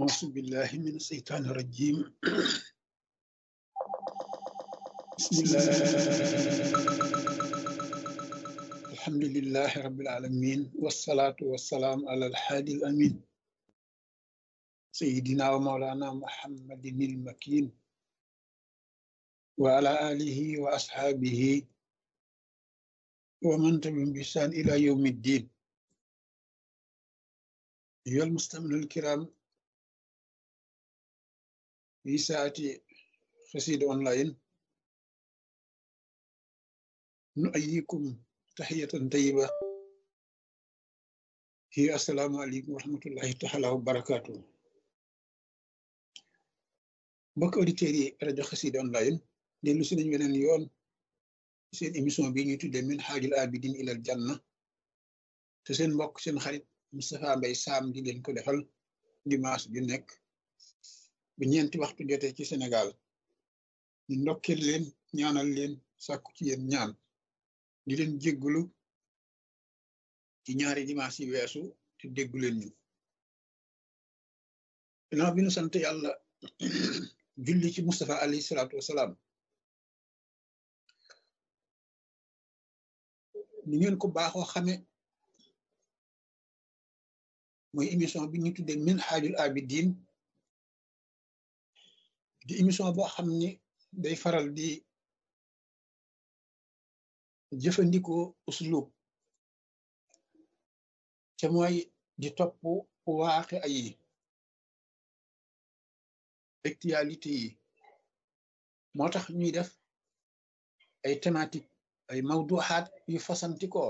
أعوذ بالله من الشيطان الرجيم بسم الله الحمد لله رب العالمين والصلاة والسلام على الحادي الأمين سيدنا ومولانا محمد المكين وعلى آله وأصحابه ومن تبعهم بإحسان إلى يوم الدين أيها المستمعون الكرام في ساعة خسيد أونلاين نؤيكم تحية طيبة هي السلام عليكم ورحمة الله تعالى وبركاته mbokk auditeurs yi rajo Xassida online dellu si nañ weneen yoon seen émission bi ñuy tuddee min xaajul abidin ilal janna te seen mbokk seen xarit Moustapha Mbaye Sam di leen ko defal dimanche ju nekk bu ñeenti waxtu jotee ci Sénégal ñu ndokkeel leen ñaanal leen sàkku ci yéen ñaan di leen jéggulu ci ñaari dimanche yi weesu te déggu leen ñu ginnaaw bi nu sant yàlla julli ci Moustapha alayhi salaatu wasalaam ni ngeen ko baaxoo xame mooy émission bi ñu tuddee min xaajul abidin di émission boo xam ni day faral di jëfandikoo uslub te mooy di topp waaxe ay actualité yi moo tax ñuy def ay thématique ay mawduxaat yu fasantikoo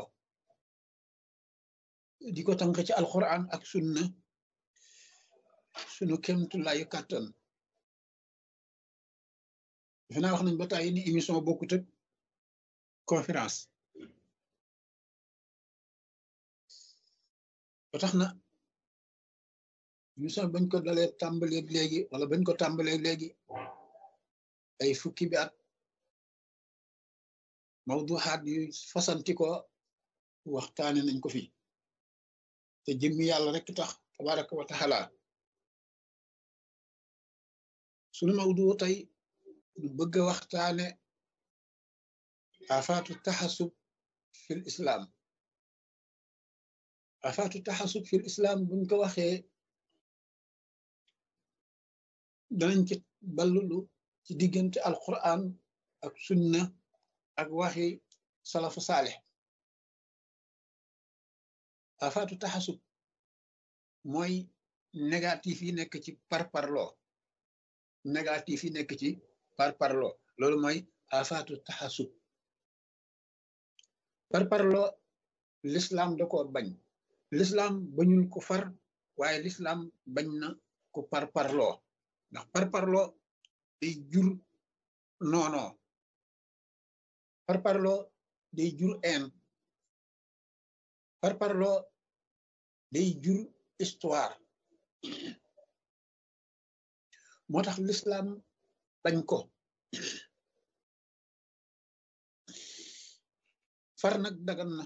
di ko tànk ci alquran ak sunna sunu kemtulaayu kàttan defe naa wax nañ ba tàyyi ni émission bokkut ak conférence ba tax na émission bañ ko dalee tàmbaleeg léegi wala bañ ko tàmbaleeg léegi ay fukki bi at mawduxaat yu fasantikoo waxtaane nañ ko fi te jëmmi yàlla rek tax tabaraka wa taala sunu mawdu tey ñu bëgg a waxtaane afaatu taxasub fil islam afaatu taxasub fil islam buñ ko waxee danañ ci ballulu ci diggante alquran ak sunna ak waxi salafu saaleh afaatu taxasub mooy négatif yi nekk ci parparloo négatif yi nekk ci parparloo loolu mooy afaatu taxasub parparloo l'islam da ko bañ l'islam bañul ko far waaye l'islam bañ na ko parparloo ndax parparloo day jur noonoo parparloo day jur een parparloo day jur histoire moo tax l'islam bañ ko far nag dagan na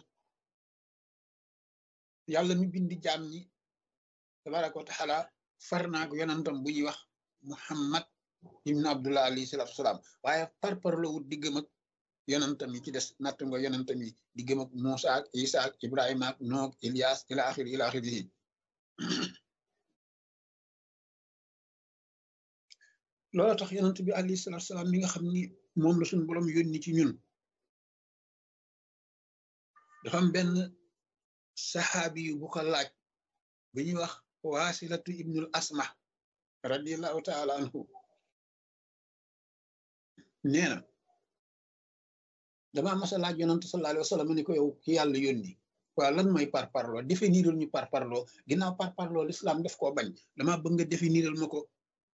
yàlla mi bindi jaam ñi tabaraka wa taala far naak yonantam bu ñuy wax muhammad ibn abdullah alayhi salatu wasalaam waaye parparloo wut diggam ak yonantam yi ci des natt nga yonantam yi diggam ak Muusa ak Isa ak Ibrahima ak Noog Ilias ila axiri ila axirihi loolu tax yonant bi alayhi salatu wasalaam mi nga xam ni moom la suñu borom yónni ci ñun dafa am benn saxaabi yu bu ko laaj bu ñuy wax waasilatu ibnul asma radiallahu taala anhu nee na dama masa laaj yonant sallallahu alayhi wa sallam ni ko yow ki yàlla yónni waaw lan mooy parparloo définiral ñu parparloo ginnaaw parparloo l'islam def koo bañ dama bëgg nga définiral ma ko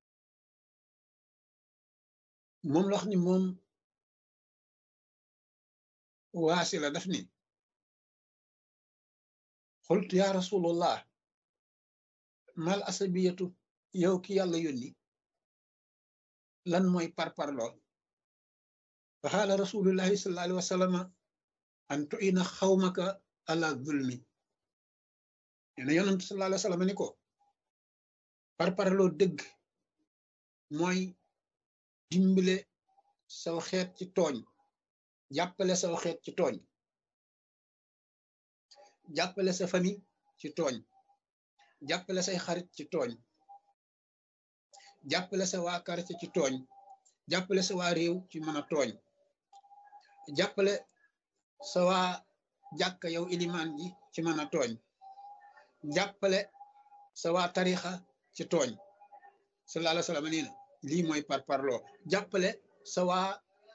moom la wax ni moom waasi la daf ni xultu ya rasulullah mal asabiyatu yow ki yàlla yónni lan mooy parparloo fa xaala rasulullahi sallallahu alayhi wa sallama an tuina xawmaka ala zulmi nee na yonent sallallahu alayhi wa sallam ni ko par parloo dëgg mooy dimbale saw xeet ci tooñ jàppale saw xeet ci tooñ jàppale sa famille ci tooñ jàppale say xarit ci tooñ jàppale sa waa quartier ci tooñ jàppale sa waa réew ci mën a tooñ jàppale sa waa jàkka yow ilimaan ji ci mën a tooñ jàppale sa waa tarixa ci tooñ sallallahu alayhi wa sallam nee na lii mooy par parloo jàppale sa waa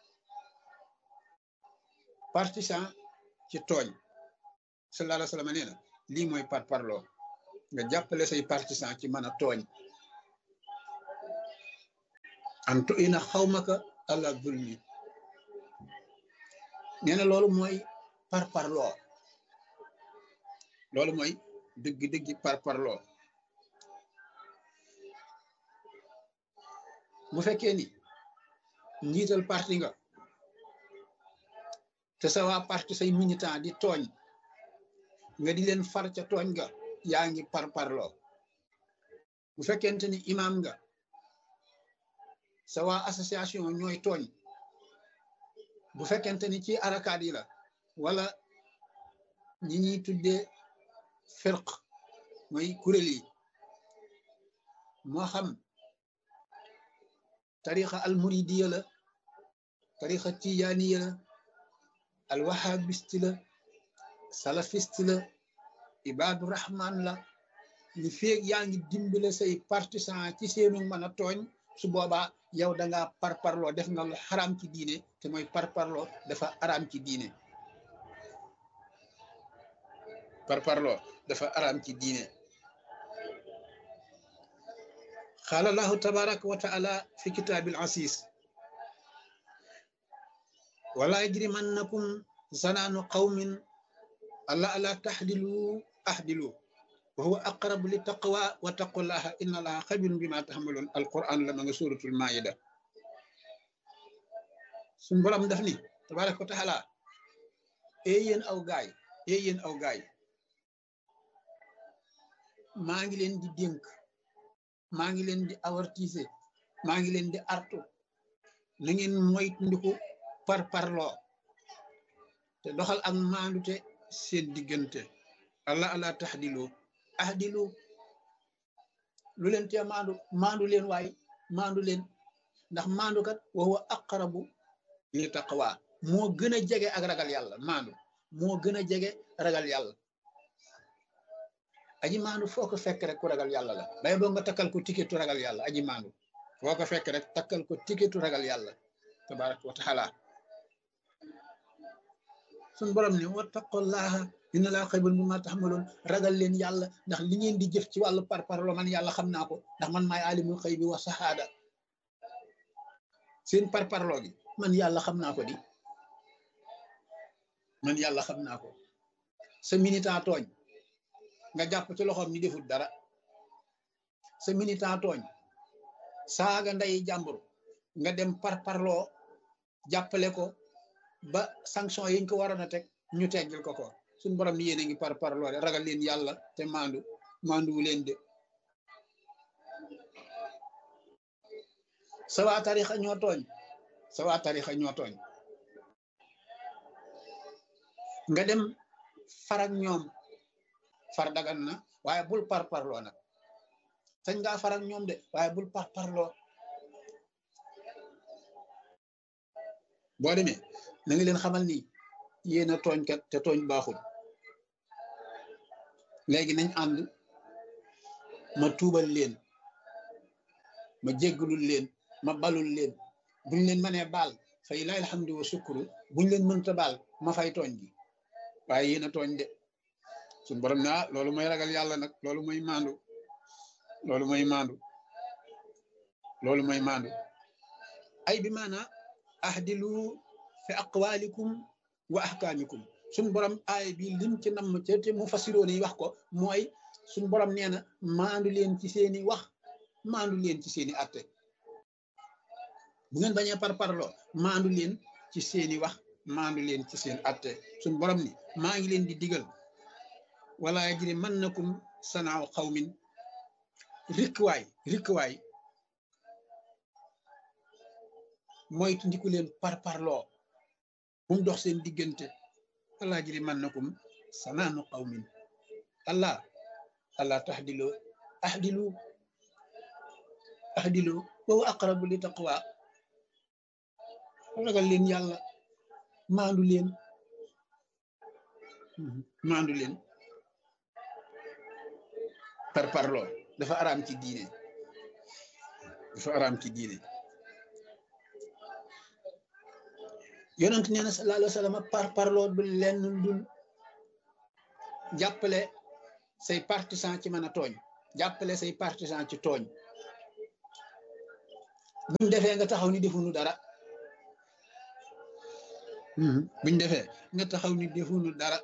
partisan ci tooñ sallallahu alayhi wa sallam nee na lii mooy par parloo nga jàppale say partisan ci mën a tooñ an tu ina xawmaka ala zulmi nee na loolu mooy par parloo loolu mooy dëgg-dëgg par parloo bu fekkee ni njiital parti nga te sa waa parti say militant di tooñ nga di leen far ca tooñ nga yaa ngi par parloo bu fekkente ni imam nga sa waa association ñooy tooñ bu fekkente ni ci arakaat yi la wala ñi ñuy tuddee firq mooy kuréel yi moo xam tarixa al muridiya la tarixa tijaaniya la al wahabisti la salafisti la ibaadu rahman la li feeg yaa ngi dimbale say partisan ci seenu mën a tooñ su boobaa yow da ngaa parparloo def nga lu xaraam ci diine te mooy parparloo dafa araam ci diine parparloo dafa araam ci diine qaala allahu tabaraka wa taala fi kitaabil asis wala yajrimannakum zanaanu qawmin alla ala taxdilu axdilu wa huwa aqrabu li taqwa wa taqullaha inna allaha xabirun bima taxamaloon alquran la ma nga suratul maida suñ borom daf ni tabaraka wa taala ee yéen aw gaay ee yéen aw gaay maa ngi leen di dénk maa ngi leen di avertise maa ngi leen di artu na ngeen moytandiku par parloo te doxal ak maandute seen diggante allah allah taxdilu ahdilu lu leen tee maandu maandu leen waay maandu leen ndax maandu kat wa huwa aqrabu li taqwa moo gën a jege ak ragal yàlla maandu moo gën a jege ragal yàlla aji maandu foo ko fekk rek ku ragal yàlla la bay boo nga takkal ko tiketu ragal yàlla aji maandu foo ko fekk rek takkal ko tiketu ragal yàlla tabaraka wa taala suñ borom ne wattaqullaha inna laa xaybun bi ma taxmaloon ragal leen yàlla ndax li ngeen di jëf ci wàllu parparloo man yàlla xam naa ko ndax man maay alimul xëy bi wa saxaada seen parparloo gi man yàlla xam naa ko di man yàlla xam naa ko sa militant tooñ nga jàpp ci loxoom ni defut dara sa militant tooñ saaga nday jàmbur nga dem parparloo jàppale ko ba sanction yiñ ko waroon a teg ñu teggil ko ko suñ borom ni yéen a ngi par parloo ragal leen yàlla te maandu maanduwu leen de sa waa tarixa ñoo tooñ sa waa tarixa ñoo tooñ nga dem farak ñoom far dagan na waaye bul par parloo nag sañ ngaa farak ñoom de waaye bul par parloo boo demee na nga leen xamal ni yéen a tooñkat te tooñ baaxul léegi nañ ànd ma tuubal leen ma jéggalul leen ma balul leen buñ leen mënee baal fay laay alhamdu wa sukuru buñ leen mënta baal ma fay tooñ gi waaye yéen a tooñ de suñ borom ne ah loolu mooy ragal yàlla nag loolu mooy maandu loolu mooy maandu loolu mooy maandu ay bi maana ahdilu fi aqwalikum wa ahkaamikum suñ borom aay bi lim ci namm ca te mu fasiroon yi wax ko mooy suñ borom nee na maandu leen ci seeni wax maandu leen ci seeni atte bu ngeen bañee par parloo maandu leen ci seeni wax maandu leen ci seen atte suñ borom ni maa ngi leen di digal wala yajri mannakum sanaaw xawmin rikkuwaay rikkuwaay moytu ndiku leen par parloo bu mu dox seen diggante allah jiri man nakum sanaanu qawmin allah allah taxdilu ahdilu ahdilu wa aqrabu li taqwa ragal leen yàlla maandu leen maandu leen par parloo dafa araam ci diine dafa araam ci diine yonent nee na sallallahu alayhi wa sallam par parloo du lenn dul jàppale say partisan ci mën a tooñ jàppale say partisan ci tooñ buñ defee nga taxaw ni defuñu dara buñ defee nga taxaw ni defuñu dara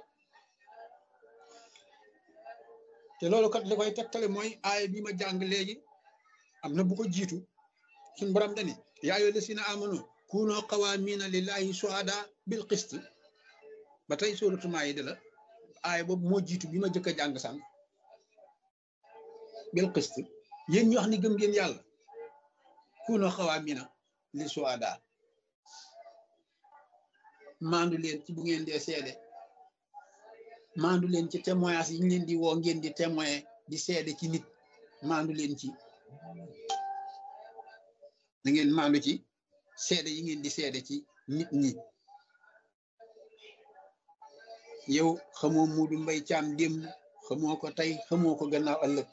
te loolu kat li koy tegtale mooy aaya bi ma jàng léegi am na bu ko jiitu suñ borom dani yaa ayyuha llazina amanu kunoo qawaamina lillahi shuhada bil qist ba tey suuratu Maayida la aaya boobu moo jiitu bi ma jëkk a jàng sànq bil qist yéen ñu wax ni gëm ngeen yàlla kunoo qawaamina li shuhada maandu leen ci bu ngeen dee seede maandu leen ci témoignage yi ñu leen di woo ngeen di témoin di seede ci nit maandu leen ci da ngeen maandu ci seede yi ngeen di seede ci nit ñi yow xamoo Muudu Mbay Caam démb xamoo ko tey xamoo ko gannaaw ëllëg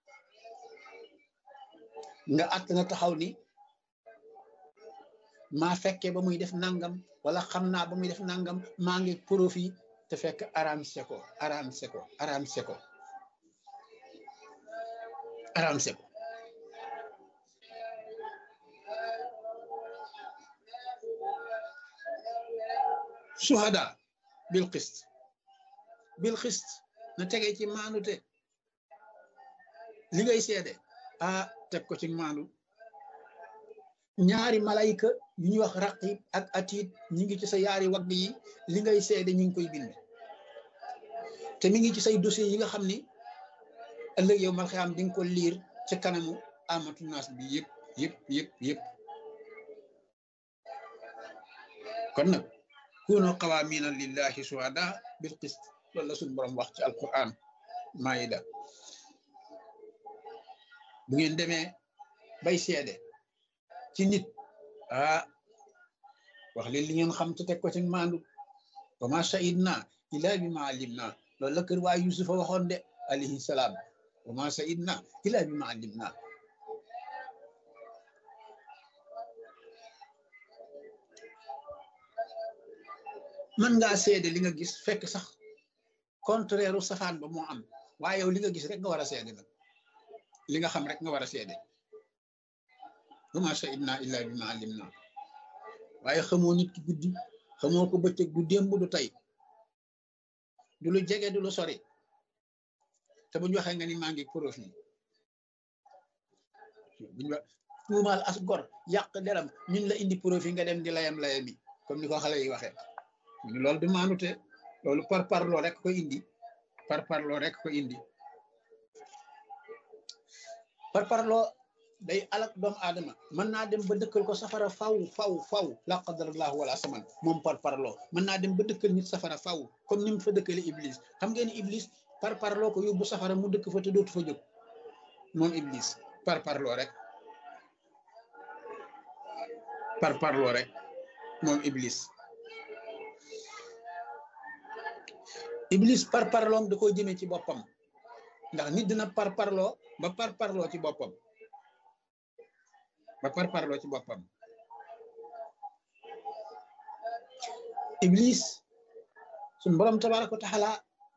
nga àtt na taxaw ni maa fekkee ba muy def nangam wala xam naa ba muy def nangam maa ngi profit te fekk aram seko aram seko aram seko aram seko suhada bil xist bil xist na tege ci maanute li ngay seede ah teg ko ci maandu ñaari malayka yu ñuy wax raqib ak atiid ñi ngi ci sa yaari wagg yi li ngay seede ñi ngi koy bind te mi ngi ci say dossier yi nga xam ni ëllëg yow mal xiyaam di nga ko liir ci kanamu amatu naas bi yëpp yëpp yëpp yëpp kon nag kunu qawaamina lillahi shuhada bil qist loolu la suñu borom wax ci alquran maayida bu ngeen demee bay seede ci nit ah wax leen li ngeen xam te teg ko ci maandu wa ma shahidna illa bi ma alimna loolu la kër waa Yusufa waxoon de alayhi salaam wa ma shahidna illa bi ma alimna mën ngaa seede li nga gis fekk sax contraire u safaan ba moo am waaye yow li nga gis rek nga war a seede nag li nga xam rek nga war a seede wa ma shahidna illa bi ma alimna waaye xamoo nit ki guddi xamoo ko bëccëg du démb du tey du lu jege du lu sori te bu ñu waxee nga ni maa ngi profit bu ñu wax tuumaal as gor yàq deram ñun la indi profit nga dem di layam layami comme ni ko xale yi waxee loolu du maanute loolu par parloo rek ko indi par parloo rek ko indi par parloo day alak doomu aadama mën naa dem ba dëkkal ko safara faw faw faw la qadarallahu wala saman moom par parloo mën naa dem ba dëkkal nit safara faw comme ni mu fa dëkkale iblis xam ngeen ni iblis par parloo ko yóbbu safara mu dëkk fa te dootu fa jóg moom iblis par parloo rek par parloo rek moom iblis iblis par parloom da koo jëmee ci boppam ndax nit dina par parloo ba par parloo ci boppam ba par parloo ci boppam iblis suñ borom tabaraka wa taala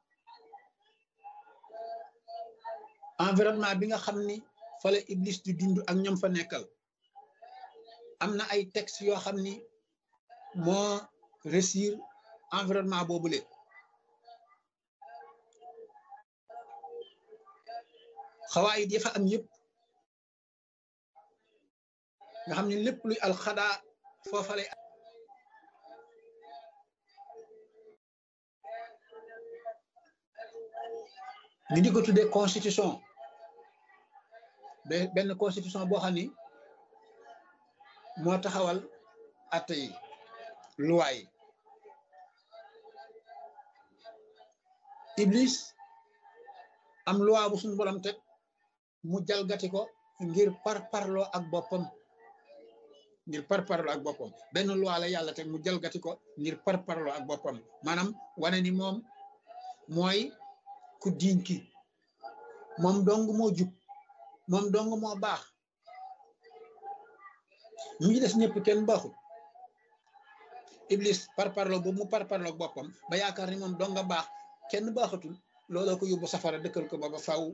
environnement bi nga xam ni fa la iblis di dund ak ñoom fa nekkal am na ay texte yoo xam ni moo réussir environnement boobule xawaayit ya fa am yëpp nga xam ne lépp luy alxadaa foofa lay ñu di ko tuddee constitution benn constitution boo xam ni moo taxawal atte yi loi yi iblis am loi bu suñu borom teg mu jalgati ko ngir par parloo ak boppam ngir par parloo ak boppam benn loi la yàlla teg mu jalgati ko ngir par parloo ak boppam maanaam wane ni moom mooy ku diiñ ki moom dong moo jub moom dong moo baax ñi des ñëpp kenn baaxul iblis par parloo boobu mu par parloo ak boppam ba yaakaar ni moom dong nga baax kenn baaxatul looloo ko yóbbu safara dëkkal ko ba ba faw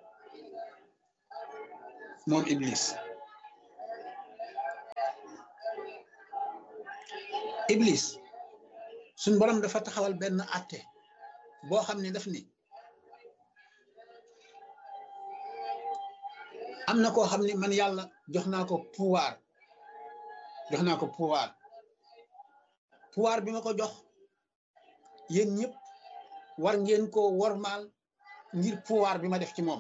moom iblis iblis suñ borom dafa taxawal benn àtte boo xam ne daf ni am na koo xam ne man yàlla jox naa ko pouvoir jox naa ko pouvoir pouvoir bi ma ko jox yéen ñëpp war ngeen ko wormaal ngir pouvoir bi ma def ci moom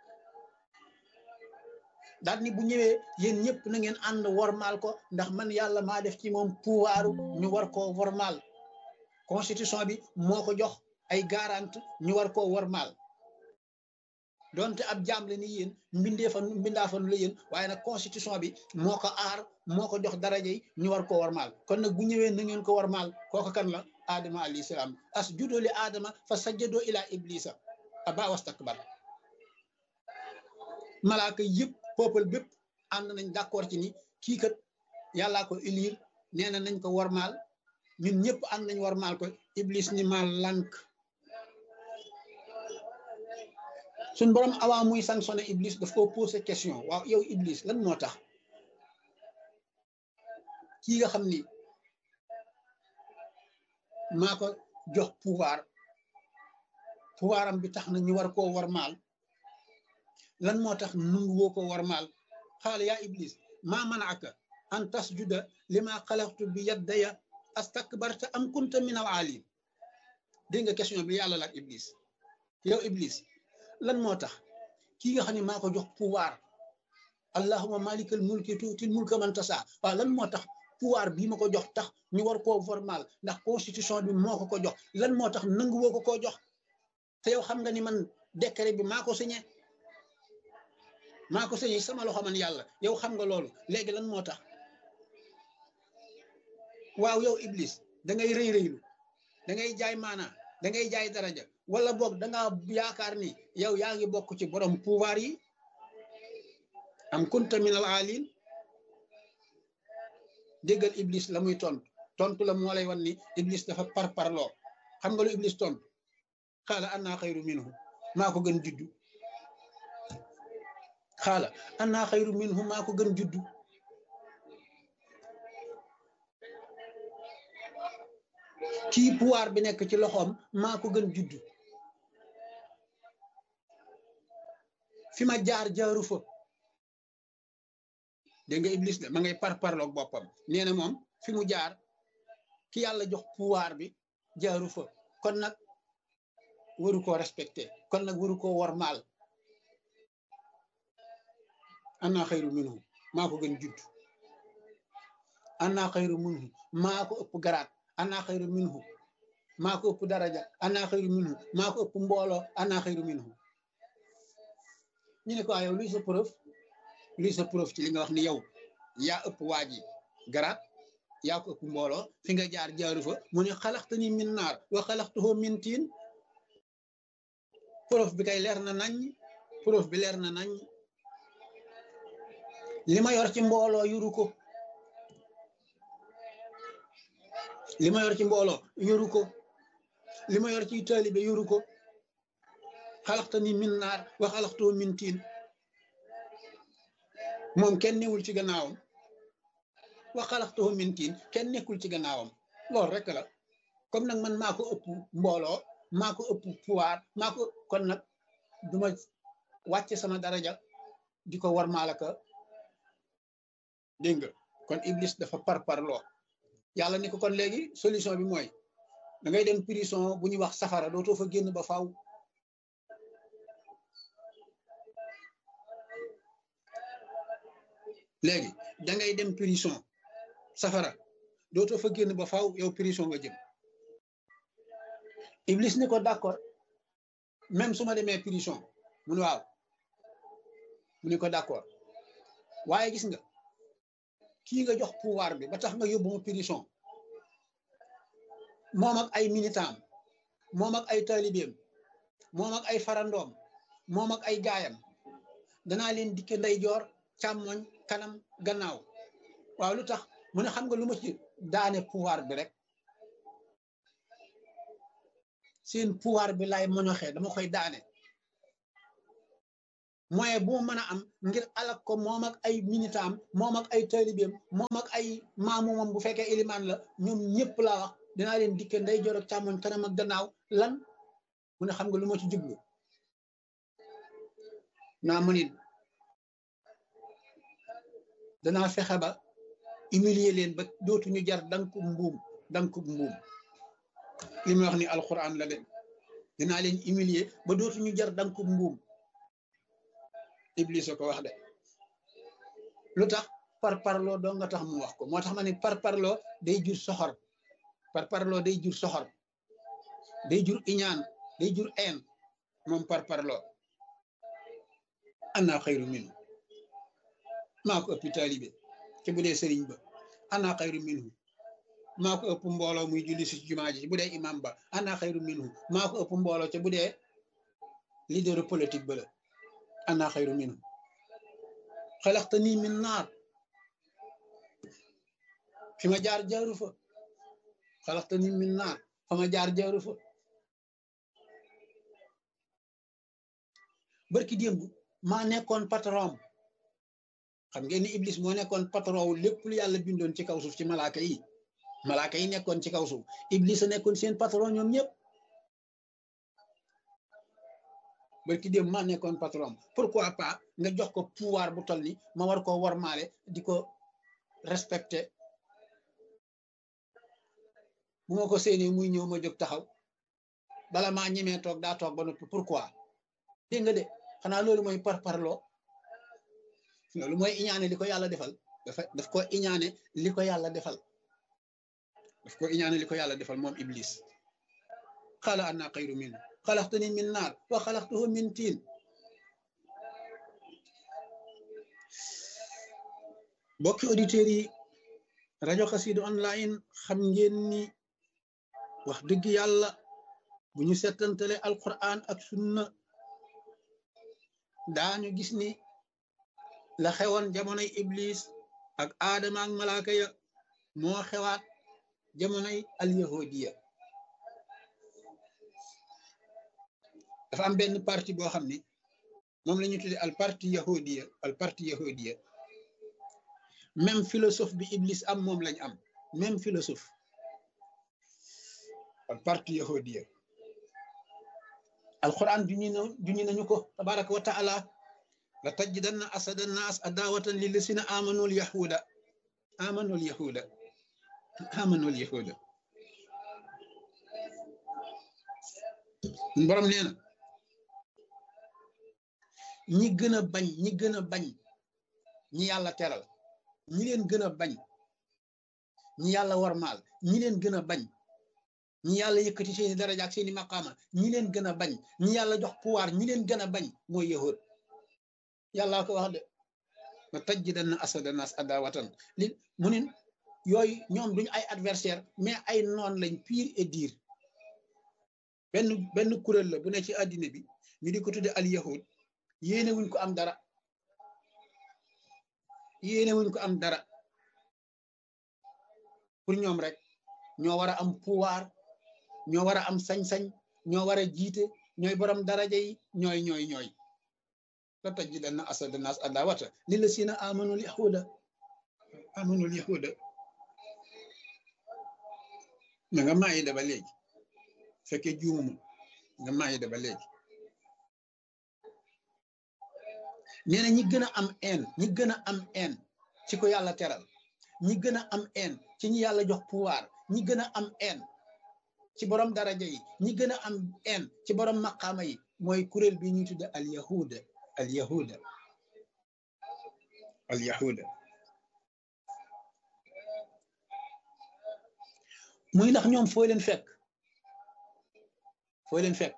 daal ni bu ñëwee yéen ñëpp na ngeen ànd wormaal ko ndax man yàlla maa def ci moom pouvoiru ñu war koo wormaal constitution bi moo ko jox ay garante ñu war koo wormaal donte ab jaam la ni yéen mbindee fan mbindaa fan la yéen waaye nag constitution bi moo ko aar moo ko jox daraja yi ñu war koo wormaal kon nag bu ñëwee na ngeen ko wormaal kooku kan la aadama alayhi salaam as judoo li aadama fa sajjadoo ila iblisa aba wastakbar malaaka yëpp peuple bépp ànd nañ d'accord ci ni kii kat yàllaa ko élire nee na nañ ko wormaal ñun ñëpp ànd nañ wormaal ko iblis ni ma lànk suñ borom avant muy sanctionné iblis daf ko posé question waaw yow iblis lan moo tax kii nga xam ni maa ko jox pouvoir pouvoir am bi tax na ñu war koo warmaal lan moo tax nungu woo ko warmaal xaala yaa iblis maa manaaka an tasjuda lima xalaqtu bi yaddaya astakbarta am kunta min al alim dégg nga question bi yàlla laaj iblis yow iblis lan moo tax kii nga xam ne maa ko jox pouvoir allahuma malikal mulki tuutil mulka man tasa waaw lan moo tax pouvoir bii ma ko jox tax ñu war koo formal ndax constitution bi moo ko ko jox lan moo tax nangu woo ko koo jox te yow xam nga ni man décret bi maa ko signé maa ko signé sama loxo man yàlla yow xam nga loolu léegi lan moo tax waaw yow iblis da ngay rëy rëylu da ngay jaay maanaa da ngay jaay daraja wala boog da ngaa yaakaar ni yow yaa ngi bokk ci borom pouvoir yi am kunta min al alin déggal iblis la muy tontu tontu la moo lay wan ni iblis dafa par parloo xam nga lu iblis tontu xaala annaa xayru minhu maa ko gën juddu xaala annaa xayru minhu maa ko gën juddu kii pouvoir bi nekk ci loxoom maa ko gën juddu fi ma jaar jaaru fa dégg nga iblis de ma ngay par parloog boppam nee na moom fi mu jaar ki yàlla jox pouvoir bi jaaru fa kon nag waru koo respecté kon nag waru koo wormaal ana xayru minhu maa ko gën judd ana xayru minhu maa ko ëpp garaat ana xayru minhu maa ko ëpp daraja ana xayru minhu maa ko ëpp mbooloo ana xayru minhu ñu ne ko yow luy sa preuve luy sa preuve ci li nga wax ni yow yaa ëpp waa ji garaat yaa ko ëpp mbooloo fi nga jaar jaaru fa mu ne xalaxtani min naar wa xalaxtuhu min tiin preuve bi kay leer na nañ preuve bi leer na nañ li ma yor ci mbooloo yuru ko li ma yor ci mbooloo yoru ko li ma yor ci taalibe yoru ko xalaxtani min naar wa xalaxtuhu min tiin moom kenn newul ci gannaawam wa xalaxtuhu min tiin kenn nekkul ci gannaawam loolu rek la comme nag man maa ko ëpp mbooloo maa ko ëpp pouvoir maa ko kon nag duma wàcce sama daraja di ko war maalaka dégg nga kon iblis dafa par parloo yàlla ni ko kon léegi solution bi mooy da ngay dem prison bu ñuy wax safara dootoo fa génn ba faaw léegi da ngay dem prison safara dootoo fa génn ba faaw yow prison nga jëm iblis ni ko d'accord même su ma demee prison mu ne waaw mu ne ko d'accord waaye gis nga kii nga jox pouvoir bi ba tax nga yóbbu ma prison moom ak ay militant moom ak ay taalibeem moom ak ay farandoom moom ak ay gaayam danaa leen dikke ndeyjoor càmmoñ kanam gannaaw waaw lu tax mu ne xam nga lu ma ci daane pouvoir bi rek seen pouvoir bi lay moñoxee dama koy daane moyen bu mën a am ngir alak ko moom ak ay militant moom ak ay taalibeem moom ak ay maamumam bu fekkee ilimaan la ñoom ñëpp laa wax dinaa leen dikke ndeyjoor ak càmmoñ kanam ak gannaaw lan mu ne xam nga lu ma ci jublu naa mu nit danaa fexe ba humilier leen ba dootuñu jar danku mbuum danku mbuum li muy wax ni alquran la de dinaa leen humilier ba dootuñu jar danku mbuum iblis a ko wax de lu tax par parloo doo nga tax mu wax ko moo tax ma ne par parloo day jur soxor par parloo day jur soxor day jur iñaan day jur een moom par parloo ana xayru minhu maa ko ëpp taalibe te bu dee sëriñ ba ana xayru minhu maa ko ëpp mbooloo muy julli si jumaa ji bu dee imam ba ana xayru minhu maa ko ëpp mbooloo te bu dee leader politique ba la ana xayru minhu xalaxtani min naar fi ma jaar jaaru fa xalaxtani min naar fa ma jaar jaaru fa barki démb maa nekkoon patron xam ngeen ni iblis moo nekkoon patron wu lépp lu yàlla bindoon ci kaw suuf ci malaaka yi malaaka yi nekkoon ci kaw suuf iblis a nekkoon seen patron ñoom ñëpp barki démb maa nekkoon patron pourquoi pas nga jox ko pouvoir bu toll ni ma war koo warmaale di ko respecté bu ma ko séenee muy ñëw ma jóg taxaw bala maa ñemee toog daa toog ba noppi pourquoi dégg nga de xanaa loolu mooy par parloo loolu mooy iñaane li ko yàlla defal dafa daf ko iñaane li ko yàlla defal daf ko iñaane li ko yàlla defal moom iblis xaala anna xayru min xalaxtani min naar wa xalaxtuhu min tiin bokki auditeurs yi rajo Xassida online xam ngeen ni wax dëgg yàlla bu ñu settantale alquran ak sunna daañu gis ni la xewoon jamonoy iblis ak aadama ak malaaka ya moo xewaat jamonoy alyahudiya dafa am benn parti boo xam ni moom la ñu tuddee al parti yahudiya al parti yahudiya même philosophe bi iblis am moom lañ am même philosophe al parti yahudiya alquran duñu na duñu nañu ko tabaraka wa taala la tajidanna asada nnaas adawatan lillasina amanu al yahuda amanu al yahuda amanu al yahuda borom nee na ñi gën a bañ ñi gën a bañ ñi yàlla teral ñi leen gën a bañ ñi yàlla warmaal ñi leen gën a bañ ñi yàlla yëkkati seeni daraja ak seeni maqaama ñi leen gën a bañ ñi yàlla jox pouvoir ñi leen gën a bañ mooy yahud yàllaa ko wax de ma tajjidanna asada nas adawatan li mu nin yooyu ñoom duñu ay adversaire mais ay noon lañ pire et dire benn benn kuréel la bu ne ci àddina bi ñu di ko tudde al yahud yéene wuñ ko am dara yéene wuñ ko am dara pour ñoom rek ñoo war a am pouvoir ñoo war a am sañ-sañ ñoo war a jiite ñooy borom daraja yi ñooy ñooy ñooy la tajidanna asada nas adawata lillazina amanul yahuda amanul yahuda ma nga maayi da ba léegi fekkee juumuma nga maayi da ba léegi nee na ñi gën a am een ñi gën a am een ci ko yàlla teral ñi gën a am een ci ñi yàlla jox pouvoir ñi gën a am een ci borom daraja yi ñi gën a am een ci borom maqaama yi mooy kuréel bi ñuy tudde al yahuda al yahuda al yahuda muy ndax ñoom foo leen fekk foo leen fekk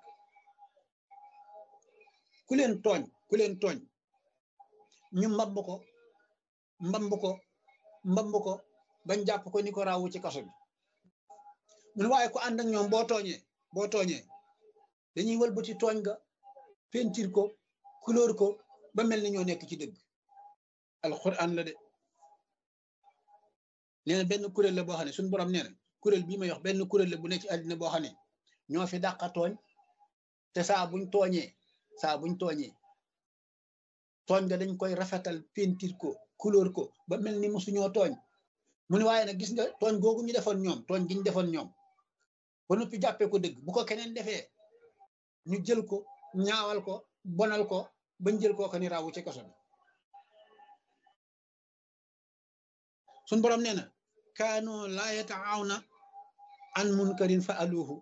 ku leen tooñ ku leen tooñ ñu mbamb ko mbamb ko mbamb ko bañ jàpp ko ni ko raawu ci kaso bi mun waaye ko ànd ak ñoom boo tooñee boo tooñee dañuy wëlbati tooñ ga pentir ko couleur ko ba mel ni ñoo nekk ci dëgg alxuraan la de nee na benn kuréel la boo xam ne suñu borom nee na kuréel bii may wax benn kuréel la bu ne ci àddina boo xam ne ñoo fi dàqa tooñ te saa buñ tooñee saa buñ tooñee tooñ nga dañ koy rafetal pentir ko couleur ko ba mel ni mosuñoo tooñ mu ne waaye nag gis nga tooñ googu ñu defoon ñoom tooñ gi ñu defoon ñoom ba noppi jàppee ko dëgg bu ko keneen defee ñu jël ko ñaawal ko bonal ko bañ jël koo ko ni raawu ci kaso bi suñ borom nee na kaanu laa yataawna an munkarin fa aluhu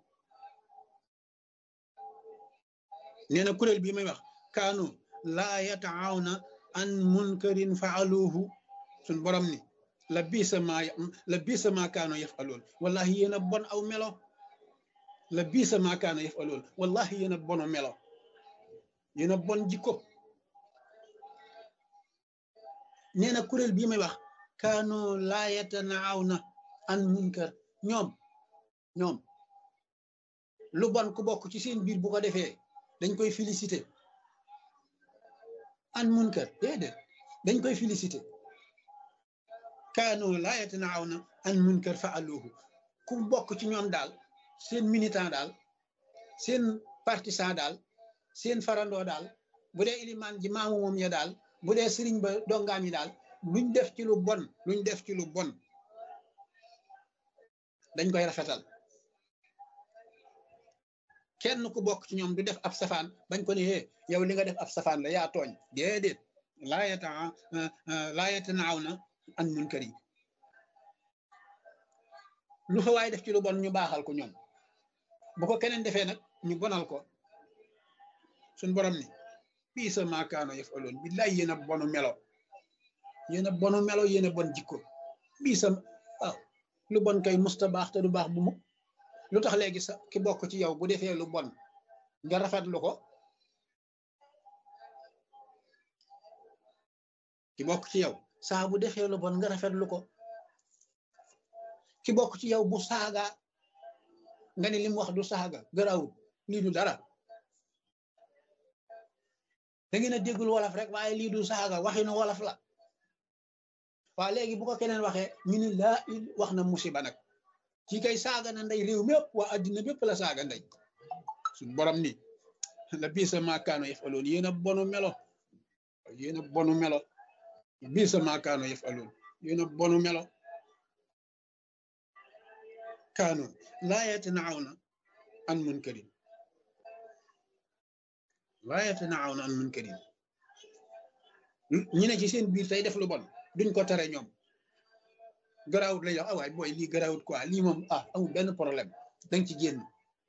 nee na kuréel bii may wax kaanu laa yataawna an munkarin fa aluhu suñ borom ni la biisa maa la biisa maa kaano yaf alool wallahi yéen a bon aw melo la biisa maa kaano yaf alool wallahi yéen a bono melo yéen a bon jikko nee na kuréel bii may wax kaano laa yatanaawna an munkar ñoom ñoom lu bon ku bokk ci seen biir bu ko defee dañ koy félicité an munkar déedéet dañ koy félicité kaano laa yatanaawna an munkar fa aluhu ku bokk ci ñoom daal seen militant daal seen partisan daal seen farandoo daal bu dee ilimaan ji maamu moom ya daal bu dee sëriñ ba dongaam yi daal luñ def ci lu bon luñ def ci lu bon dañ koy rafetal kenn ku bokk ci ñoom du def ab safaan bañ ko ne hee yow li nga def ab safaan la yaa tooñ déedéet laa yata laa yatanaaw an munkar yi lu fa waay def ci lu bon ñu baaxal ko ñoom bu ko keneen defee nag ñu bonal ko suñ borom ni bii sa maakaano yëf aloon billaay yéen a bonu melo yéen a bonu melo yéen a bon jikko bii sa waaw lu bon kay musta baax te du baax bu mu lu tax léegi sa ki bokk ci yow bu defee lu bon nga rafetlu ko ki bokk ci yow saa bu defee lu bon nga rafetlu ko ki bokk ci yow bu saaga nga ni lim wax du saaga garawut lii du dara da ngeen a déggul wolof rek waaye lii du saaga waxinu wolof la waaw léegi bu ko keneen waxee ñu ni laa wax na musiba nag ci kay saaga na ndey réew mépp waa addina bépp la saaga ndey suñ borom ni la bii sa maakaano yëf aloon yéen a bonu melo yéen a bonu melo bii sa maakaano yëf aloon yéen a bonu melo kaano laa yatanaawna an munkarin laa yatanaawna an munkarin ñi ne ci seen biir tey def lu bon duñ ko tere ñoom garaawut lay wax ah waay booy lii garaawut quoi lii moom ah amul benn problème danga ci génn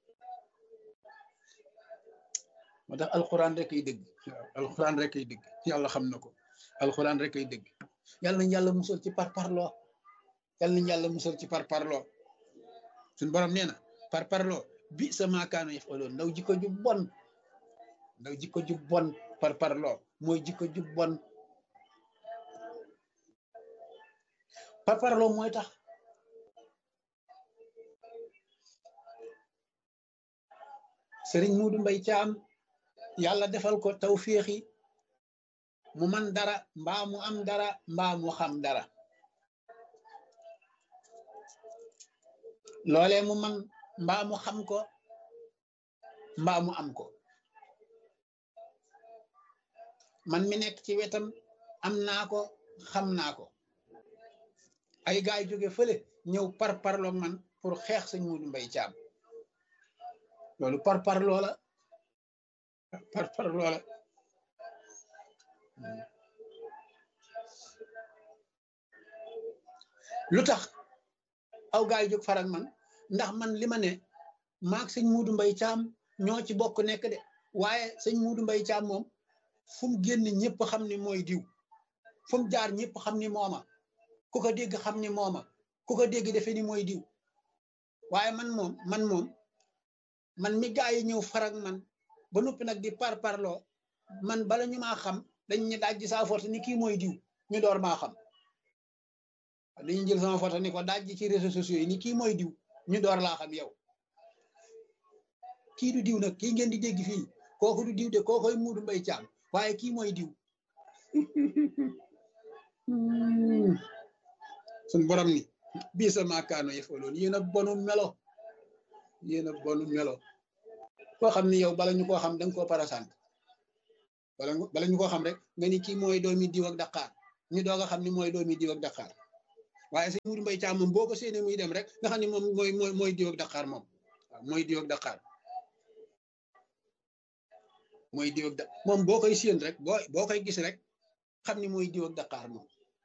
moo tax alxuraan rek ay dëgg alxuraan rek ay dëgg yàlla xam na ko alxuraan rek ay dëgg yàlla nañ yàlla musal ci par parloo yàlla nañ yàlla musal ci par parloo suñ borom nee na par parloo bi sa maakaano yëf aloon ndaw jikko ju bon ndaw jikko ju bon par parloo mooy jikko ju bon par parloo mooy tax sëriñ Muudu Mbay Caam yàlla defal ko tawféexi mu man dara mbaa mu am dara mbaa mu xam dara loolee mu man mbaa mu xam ko mbaa mu am ko man mi nekk ci wetam am naa ko xam naa ko ay gaay jóge fële ñëw par parloo man pour xeex sëñ Muudu Mbay Caam loolu par par loola par par loola lu tax aw gaay jóg farak man ndax man li ma ne maag sëñ Muudu Mbay Caam ñoo ci bokk nekk de waaye sëñ Muudu Mbay Caam moom fu mu génn ñëpp xam ni mooy diw fu mu jaar ñëpp xam ni mooma ku ko dégg xam ni mooma ku ko dégg defe ni mooy diw waaye man moom man moom man mi gaa yi ñëw farag man ba noppi nag di par parloo man bala ñu maa xam dañ ñu dajji saa forte ni kii mooy diw ñu door maa xam dañuy jël sama photo ni ko dajji ci réseaux sociaux yi ni kii mooy diw ñu door laa xam yow kii du diw nag kii ngeen di dégg fii kooku du diw de kookoy muudu mbay caam waaye kii mooy diw suñ borom ni bii sa maakaano yëfaloon yéen a bonu melo yéen a bonu melo koo xam ni yow bala ñu koo xam da nga koo parasant bala bala ñu koo xam rek nga ni kii mooy doomi diw ak Dakar ñu doog a xam ni mooy doomi diw ak Dakar waaye sëñ Muudu Mbay Caam moom boo ko séenee muy dem rek nga xam ni moom mooy mooy mooy diw ak Dakar moom waaw mooy diw ak Dakar mooy diw ak da moom boo koy séen rek boo boo koy gis rek xam ni mooy diw ak Dakar moom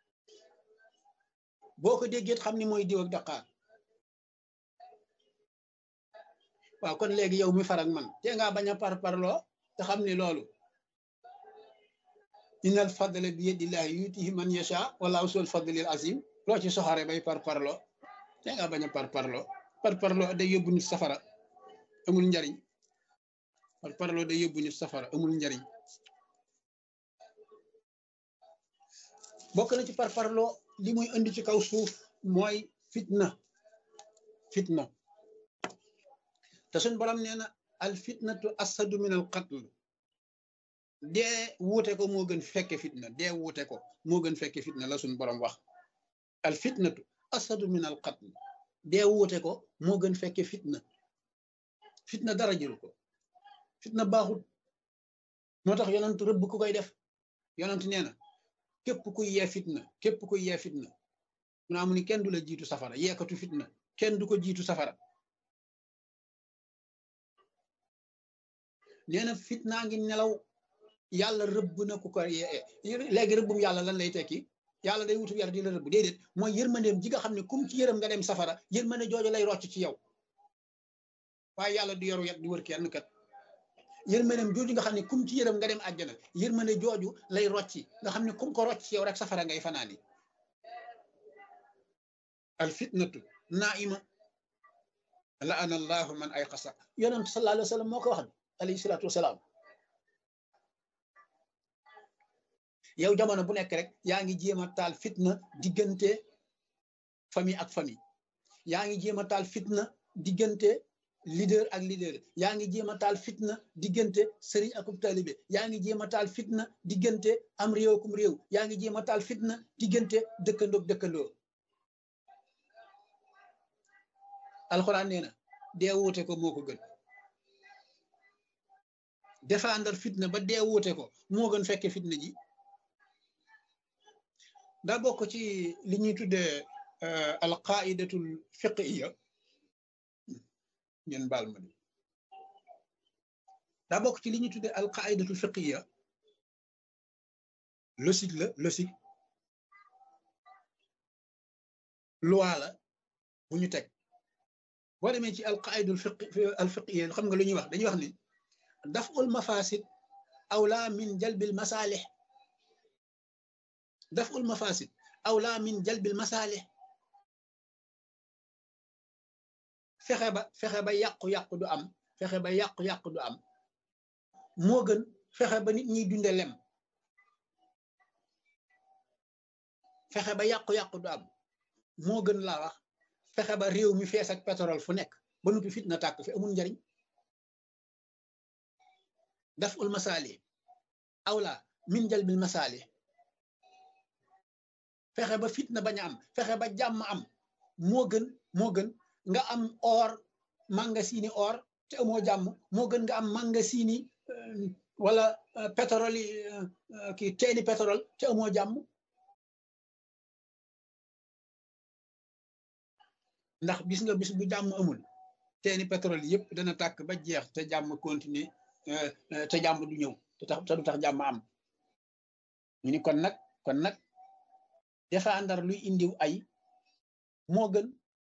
boo ko déggee xam ni mooy diw ak Dakar waaw kon léegi yow mi farak man te ngaa bañ a par parloo te xam ni loolu innal fadla bi yadillahi yutihi man yasha wallahu sul fadlil azim loo ci soxare bay par parloo te ngaa bañ a par parloo par parloo day yóbbu nit safara amul njariñ par parloo day yóbbu nit safara amul njariñ bokk na ci par parloo li muy indi ci kaw suuf mooy fitna fitna te suñ borom nee na al fitnatu asadu min al qatl dee wuute ko moo gën fekke fitna dee wuute ko moo gën fekke fitna la suñ borom wax al fitnatu asadu min al qatl dee wuute ko moo gën fekke fitna fitna dara jëru ko fitna baaxut moo tax yonent rëbb ku koy def yonent nee na képp kuy yee fitna képp kuy yee fitna mu naa mu ni kenn du la jiitu safara yeekatu fitna kenn du ko jiitu safara nee na fitnaa ngi nelaw yàlla rëbb na ku ko yee léegi rëbbum yàlla lan lay tekki yàlla day wutu yar di la rëbb déedéet mooy yërmandeem ji nga xam ne kum ci yërëm nga dem safara yërmande jooju lay rocc ci yow waaye yàlla du yoru yat di wër kenn kat yërmandeem jooju nga xam ne kum ci yërëm nga dem àjjana yërmande jooju lay rocci nga xam ne kum ko rocc ci yow rek safara ngay fanaani al fitnatu naima la ana allahu man ay xasa yonent sallallahu alayhi wa sallam moo ko wax alayhi salaatu wasalaam yow jamono bu nekk rek yaa ngi jéem a taal fitna diggante famille ak famille yaa ngi jéem a taal fitna diggante leader ak leader yaa ngi jéem a taal fitna diggante sëriñ akub taalibe yaa ngi jéem a taal fitna diggante am réew kum réew yaa ngi jéem a taal fitna diggante dëkkandoog dëkkandoo alxuraan nee na dee wuute ko moo ko gën défendre fitna ba dee wuute ko moo gën fekke fitna ji daa bokk ci li ñuy tuddee alqaidatul fiqiya ngeen baal ma de daa bokk ci li ñuy tuddee alqaidatul fiqiya logique la logique loi la bu ñu teg boo demee ci alqaidul fiqi alfiqiya xam nga lu ñuy wax dañuy wax ni daful mafasid awla min jalbil masalih daful mafasid awla min jalbil masalih fexe ba fexe ba yàqu-yàqu du am fexe ba yàqu-yàqu du am moo gën fexe ba nit ñiy dunde lem fexe ba yàqu-yàqu du am moo gën laa wax fexe ba réew mi fees ak pétrole fu nekk ba nuppi fitna tàkk fi amul njariñ daf ul masaali awla min jalbil masaali fexe ba fitna bañ a am fexe ba jàmm am moo gën moo gën nga am or mangasini or te amoo jàmm moo gën nga am mangasini wala pétrole yi kii teeni pétrole te amoo jàmm ndax bis nga bis bu jàmm amul teeni pétrole yëpp dana tàkk ba jeex te jàmm continuer te jàmm du ñëw te tax te du tax jàmm am ñu ni kon nag kon nag défendre luy indiw ay moo gën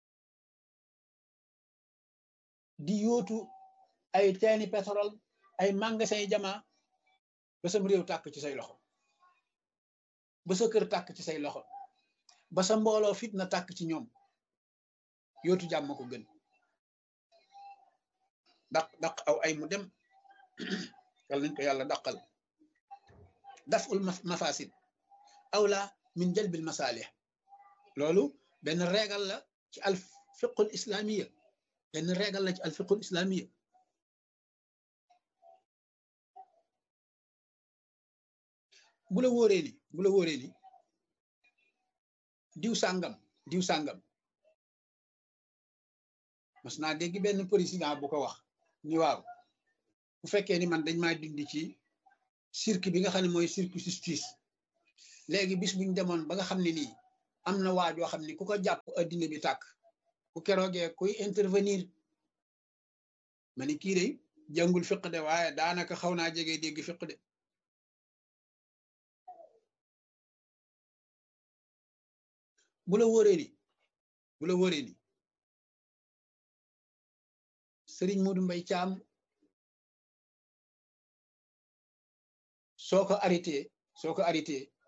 di yóotu ay teeni pétrole ay magasin yi jamaa ba sam réew tàkk ci say loxo ba sa kër tàkk ci say loxo ba sa mbooloo fitna tàkk ci ñoom yóotu jàmm ko gën daq daq aw ay mu dem yàlla nañ ko yàlla daqal daful mafasid awla min jalbil masalih loolu benn régal la ci al fiqul islamiya benn régal la ci al fiqul islamiya bu la wóoree ni bu la wóoree ni diw sàngam diw sàngam mas naa dégg benn président bu ko wax ni waaw bu fekkee ni man dañ maa dindi ci cirque bi nga xam ne mooy cirque justice léegi bis buñ demoon ba nga xam ne nii am na waajoo xam ne ku ko jàpp addina bi tàkk bu keroogee kuy intervenir ma ni kii de jàngul fiq de waaye daanaka xaw naa jege dégg fiq de bu la wóoree ni bu la wóoree ni sëriñ Modou Mbaye Thiam soo ko arrêté soo ko arrêté